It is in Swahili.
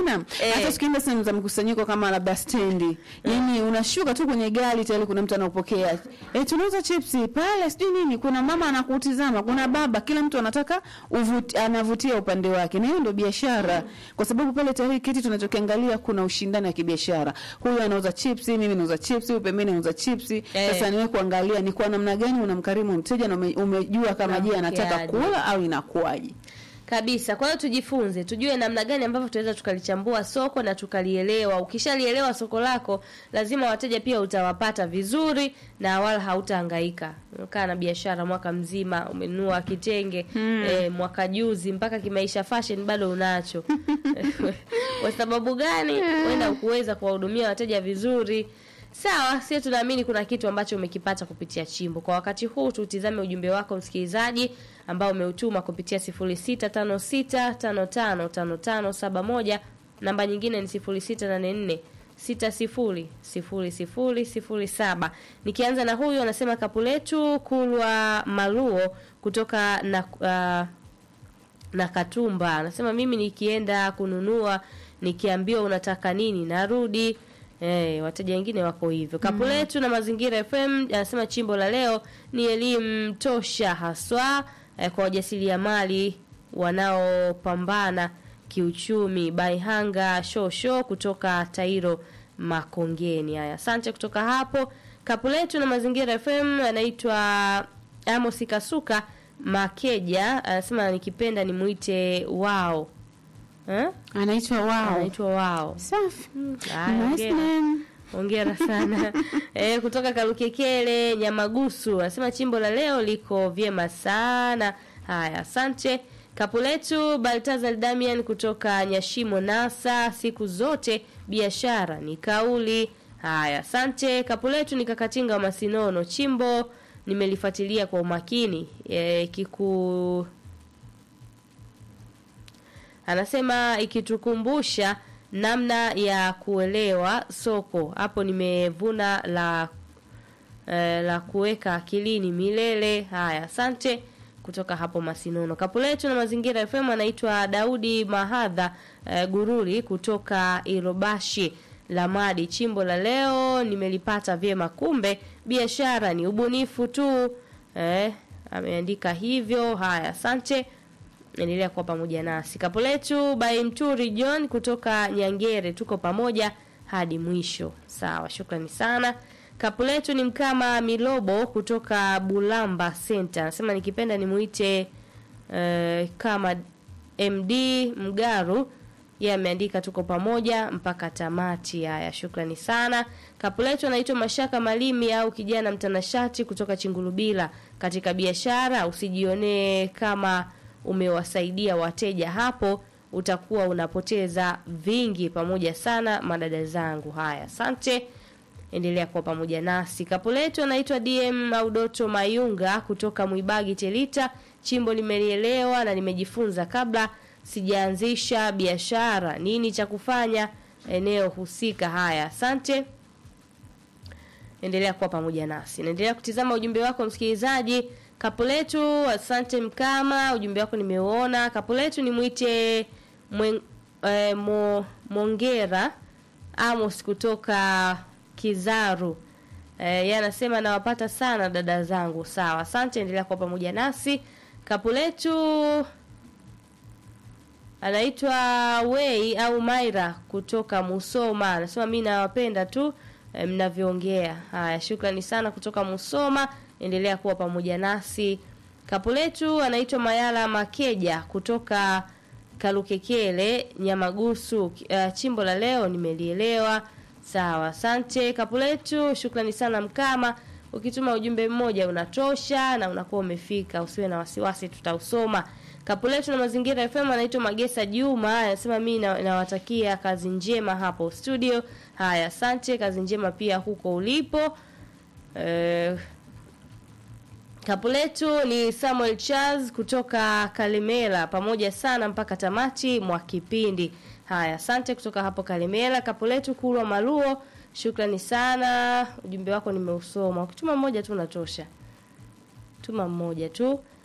hamna Eh. hata tukienda sehemu za mkusanyiko kama labda stendi yani unashuka tu kwenye gari tayari kuna mtu anakupokea eh tunauza chipsi pale sijui nini kuna mama anakutizama kuna baba kila mtu anataka uvuti, anavutia upande wake na hiyo ndio biashara kwa sababu pale tayari kiti tunachokiangalia kuna ushindani wa kibiashara huyu anauza chipsi mimi nauza chipsi huyu pembeni anauza chipsi Eh. sasa niwe kuangalia ni kwa namna gani unamkarimu mteja na ume, umejua kama je anataka Unampokeaje. kula au inakuwaje kabisa kwa hiyo tujifunze tujue namna gani ambavyo tunaweza tukalichambua soko na tukalielewa ukishalielewa soko lako lazima wateja pia utawapata vizuri na wala hautahangaika kaa na biashara mwaka mzima umenunua kitenge hmm. eh, mwaka juzi mpaka kimaisha fashion bado unacho kwa sababu gani wenda ukuweza kuwahudumia wateja vizuri sawa sie tunaamini kuna kitu ambacho umekipata kupitia chimbo kwa wakati huu tutizame ujumbe wako msikilizaji ambao umeutuma kupitia 0656555571 namba nyingine ni 0684 600007 nikianza na huyu anasema kapu letu kulwa maluo kutoka na uh, na Katumba anasema mimi nikienda kununua nikiambiwa unataka nini narudi. Eh, wateja wengine wako hivyo. Kapu letu na Mazingira FM anasema chimbo la leo ni elimu tosha haswa eh, kwa wajasiriamali wanaopambana kiuchumi. Baihanga Shosho kutoka Tairo Makongeni. Haya, asante kutoka hapo. Kapu letu na Mazingira FM anaitwa Amos Kasuka Makeja anasema nikipenda nimuite wao. Eh? anaitwa wao Anaitwa wao. safi Haya, nice hongera. name Hongera sana. eh, kutoka Kalukekele Nyamagusu anasema chimbo la leo liko vyema sana. Haya, asante. Kapu letu Baltazar Damian kutoka Nyashimo Nasa, siku zote biashara ni kauli. Haya, asante. Kapu letu ni Kakatinga wa Masinono, chimbo nimelifuatilia kwa umakini. E, kiku anasema ikitukumbusha namna ya kuelewa soko hapo nimevuna la eh, la kuweka akilini milele haya asante kutoka hapo masinono kapu letu na mazingira fm anaitwa daudi mahadha eh, gururi kutoka irobashi lamadi chimbo la leo nimelipata vyema kumbe biashara ni ubunifu tu eh, ameandika hivyo haya asante endelea kuwa pamoja nasi kapo letu by mturi john kutoka nyangere tuko pamoja hadi mwisho sawa shukrani sana kapu letu ni mkama milobo kutoka bulamba center anasema nikipenda nimuite uh, kama md mgaru yeye ameandika tuko pamoja mpaka tamati haya shukrani sana kapu letu anaitwa mashaka malimi au kijana mtanashati kutoka chingulubila katika biashara usijionee kama umewasaidia wateja hapo utakuwa unapoteza vingi pamoja sana madada zangu haya asante endelea kuwa pamoja nasi kapu letu anaitwa dm audoto mayunga kutoka mwibagi telita chimbo limelielewa na nimejifunza kabla sijaanzisha biashara nini cha kufanya eneo husika haya asante endelea kuwa pamoja nasi naendelea kutizama ujumbe wako msikilizaji kapu letu asante mkama ujumbe wako nimeuona kapu letu nimwite mwen, eh, mo, mongera amos kutoka kizaru eh, yeye anasema nawapata sana dada zangu sawa asante endelea kuwa pamoja nasi kapu letu anaitwa wei au maira kutoka musoma anasema mi nawapenda tu eh, mnavyoongea haya shukrani sana kutoka musoma endelea kuwa pamoja nasi kapu letu anaitwa mayala makeja kutoka kalukekele nyamagusu uh, chimbo la leo nimelielewa sawa asante kapu letu shukrani sana mkama ukituma ujumbe mmoja unatosha na unakuwa umefika usiwe na wasiwasi tutausoma kapu letu na mazingira fm anaitwa magesa juma anasema mi na- nawatakia kazi njema hapo studio haya asante kazi njema pia huko ulipo eh, Kapu letu ni Samuel Charles kutoka Kalemela, pamoja sana mpaka tamati mwa kipindi. Haya, asante kutoka hapo Kalemela. Kapu letu Kulwa Maluo, shukrani sana, ujumbe wako nimeusoma. Ukituma mmoja tu unatosha, tuma mmoja tu.